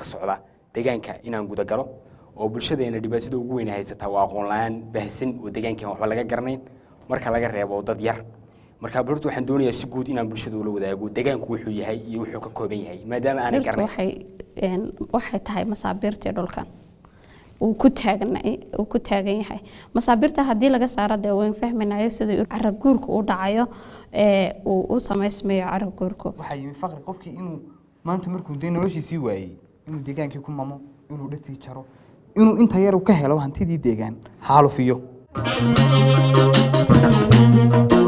socda deegaanka inaan gudagalo oo bulshadeena dhibaatada ugu weyn haysataa waa aqoon la-aan baahsan oo deegaankan waxba laga garanayn marka laga reebo dad yar marka horta waxaan doonayaa si guud inaan bulshada ula wadaago deegaanku wuxuu yahay iyo wuxuu ka kooban yahay maadaama aanay dhirtu garanayn waxay een, waxay tahay masaabiirtii dhulkan uu ku taagan uu ku taagan yahay masaabiirta haddii laga saaro dee wayn fahminayo sida carab guurka u dhacayo ee uu u samaysmayo carab guurku waxaa yimi faqri qofkii inuu maanta markuu dee noloshiisii waayey inuu deegaankii ku mamo inuu dhirtii jaro inuu inta yar uu ka helo hantidii deegaan xaalufiyo